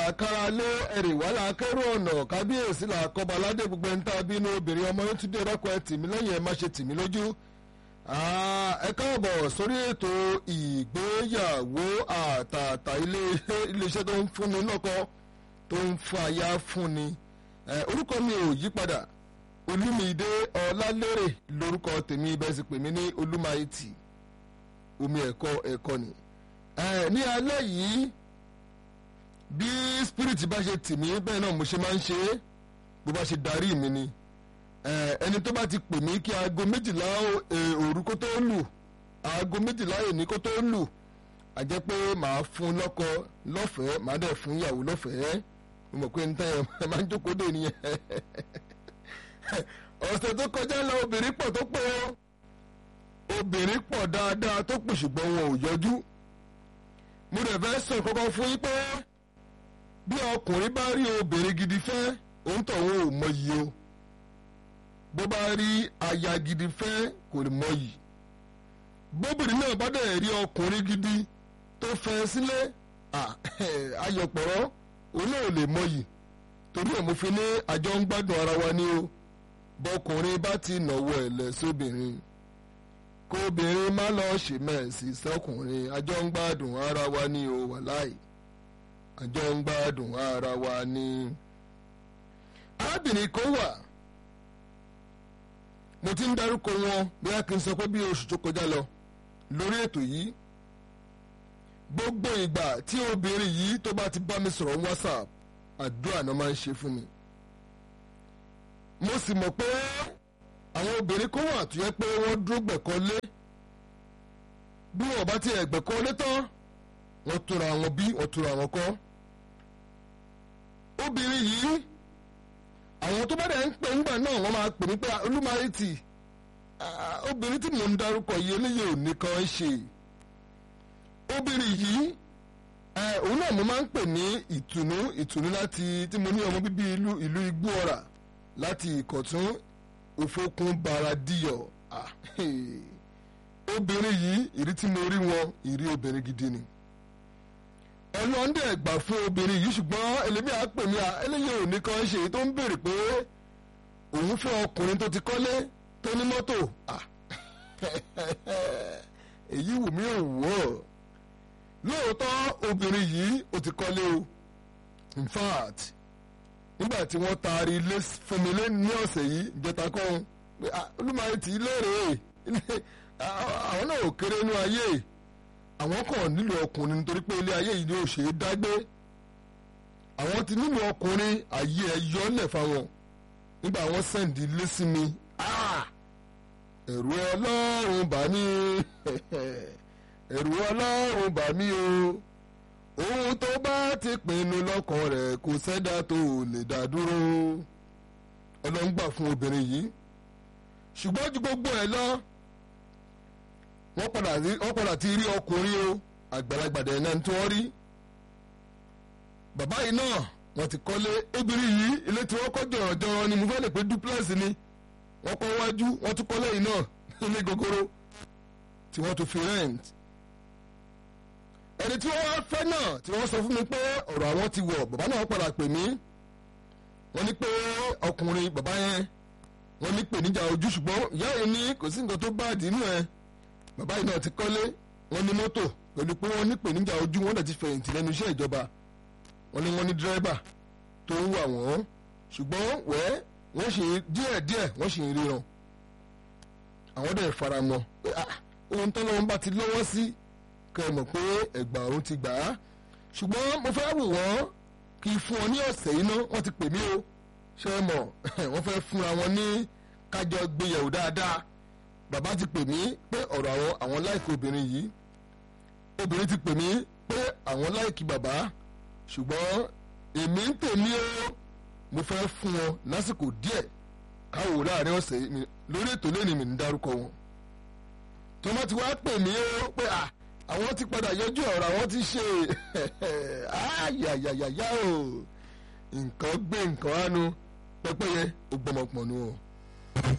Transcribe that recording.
kára lé ẹ̀rì wàhálà akẹ́rù ọ̀nà kábíyèsí là kọ́ba aládé gbogbo ẹni tá a bínú obìnrin ọmọ yín tún dé rọ́kọ̀ ẹ tìmí lẹ́yìn ẹ má ṣe tìmí lójú. ẹ káàbọ̀ sórí ètò ìgbéyàwó àtàtà iléeṣẹ́ tó ń fúnni lọ́kọ tó ń fún aya fúnni. orúkọ mi ò yí padà olúmídé ọlálérè lórúkọ tèmi bẹ́ẹ̀ sì pè mí ní olúmáìtì omi ẹ̀kọ́ ẹ̀kọ́ ni. ní alẹ́ yìí bí spirit bá ṣe tì mí bẹ́ẹ̀ náà mo ṣe máa ń ṣe é bó bá ṣe darí mi ni ẹni tó bá ti pè mí kí aago méjìlá òru kó tó lù aago méjìlá èní kó tó lù a jẹ́ pé màá fún lọ́kọ lọ́fẹ̀ẹ́ màá dẹ̀ fún ìyàwó lọ́fẹ̀ẹ́ mo mọ̀ pé n tẹ́ ẹ máa ń jókòó dé nìyẹn ọ̀sẹ̀ tó kọjá lọ obìnrin pọ̀ tó pọ̀ obìnrin pọ̀ dáadáa tó pọ̀ ṣùgbọ́n wọn ò yọjú mo dẹ̀ fẹ́ sọ kọ́kọ́ fún yín pé bí ọkùnrin bá rí obìnrin gidi fẹ́ òun tọ̀hún ò mọyì o bó bá rí aya gidi fẹ́ kò lè mọyì bóbìnrin náà bá dẹ̀ rí ọkùnrin gidi tó fẹ́ sílé ayọ̀pọ̀rọ̀ òun náà ò lè mọyì torí ẹ̀ mo fi ní àjọ ń gbádùn ara wa ní o bọkùnrin bá ti nàwó ẹ̀ lẹ̀ sóbìnrin kóbìnrin má lọ ṣe mẹ́ẹ̀sì sọkùnrin àjọ ń gbádùn ara wa ní o wàláì àjọ ń gbádùn ara wa ní. arábìnrin kan wà mo ti ń darúkọ wọn bóyá kí n sọ pé bí oṣù tó kọjá lọ lórí ètò yìí gbogbo ìgbà tí obìnrin yìí tó bá ti bá mi sọ̀rọ̀ whatsapp àdúrà náà máa ń ṣe fún mi. mo sì mọ̀ pé àwọn obìnrin kan wà tó yẹ pé wọ́n dúró gbẹ̀kọ́ lé bí wọ́n bá ti ẹ̀gbẹ̀kọ́ lé tán wọ́n tóra wọn bí wọ́n tóra wọn kọ́. obìnrin yìí àwọn tó bá dẹ̀ ń pè ńgbà náà wọ́n máa pè ní pé olúmarìtì obìnrin tí mò ń darúkọ yìí eléyìí ò ní kan ṣe. obìnrin yìí òun náà mo máa ń pè ní ìtùnú ìtùnú láti tí mo ní ọmọ bíbí ìlú ìlú igbó ọ̀rà láti ìkọ̀tún òfokùn baradíyọ̀ obìnrin yìí ìrí tí mo rí wọn ìrí obìnrin gidi ni ọlọ́ndẹ̀ ẹ̀gbà fún obìnrin yìí ṣùgbọ́n ẹlẹ́mìí á pè mí à eléyìí ò ní kan ṣe tó ń béèrè pé òun fẹ́ ọkùnrin tó ti kọ́lé tó ní mọ́tò èyí wù mí ò wọ́ lóòótọ́ obìnrin yìí ó ti kọ́lé o in fact nígbà tí wọ́n taari ilé fún mi ní ọ̀sẹ̀ yìí ìjẹta kan pé olúmọ̀ọ́yì tí léèrè àwọn náà ò kéré inú ayé àwọn kan nílò ọkùnrin nítorí pé ilé ayé yìí ni ò ṣe é dágbé àwọn ti nílò ọkùnrin ayé ẹ yọlẹ̀ fáwọn nígbà wọ́n sẹ́ǹdì ilé sí mi ẹ̀rù ọlọ́run bà mí ẹ̀rù ọlọ́run bà mí o ohun tó bá ti pinnu lọ́kàn rẹ̀ kò sẹ́dá tó lè dá dúró ọlọ́run gbà fún obìnrin yìí ṣùgbọ́n ju gbogbo ẹ̀ lọ wọ́n padà ti rí ọkùnrin o àgbàlagbà dẹ̀ náà tí wọ́n rí bàbá yìí náà wọ́n ti kọ́lé obìnrin yìí ilé tí wọ́n kọ́ jọ̀rọ̀jọ̀rọ̀ ni mo fẹ́ lè pé duplex ni wọ́n kọ́ wájú wọ́n tún kọ́lé yìí náà ilé gogoro tí wọ́n tún fi rent ẹni tí wọ́n wá fẹ́ náà tí wọ́n sọ fún mi pé ọ̀rọ̀ àwọn ti wọ̀ bàbá náà padà pè mí wọ́n ní pé ọkùnrin bàbá yẹn wọ́n ní pè níjà ojú ṣùgbọ́n ìyá yìí ní kò sí nǹkan tó bá àdínú ẹ̀ bàbá yìí náà ti kọ́lé wọ́n ní mọ́tò pẹ̀lú pé wọ́n ní pè níjà ojú wọ́n dẹ̀ ti fẹ̀yìntì lẹ́nu iṣẹ́ ìjọba wọ́n ní wọ́n ní dírẹ́bà tó ń wà wọ́n ṣùgbọ́n wẹ́ wọ́n ṣe díẹ̀ díẹ̀ wọ́n ṣe ń ríran àwọn dẹ̀ faramọ́ pé ohun tọ́lọ́wọ́n bá ti lọ́wọ́ sí kẹ́ ẹ mọ̀ pé ẹ̀gbà ọ̀run ti gbà á ṣùgbọ́n mo fẹ́ wò wọ́n kí n fún ọ ní ọ̀sẹ̀ yìí ná wọ́n ti pè mí o ṣé ẹ mọ̀ wọ́n fẹ́ fúnra wọn ní kájọ gbéyàwó dáadáa bàbá ti pè mí pé ọ̀rọ̀ àwọn àwọn láìkí obìnrin yìí obìnrin ti pè mí pé àwọn láìkí bàbá ṣùgbọ́n èmi ń tèmi o mo fẹ́ fún wọn lásìkò díẹ̀ káwò láàrin ọ̀sẹ̀ yìí lórí ètò lẹ́ni mi ń dárúkọ wọn tọ́mọ ti wá pè mí o pé à àwọn ti padà yọjú ọ̀rọ̀ àwọn ti ṣe ayayayaya o nǹkan gbé nǹkan ánu pẹ́pẹ́yẹ ó gbọmọpọ̀ nù o.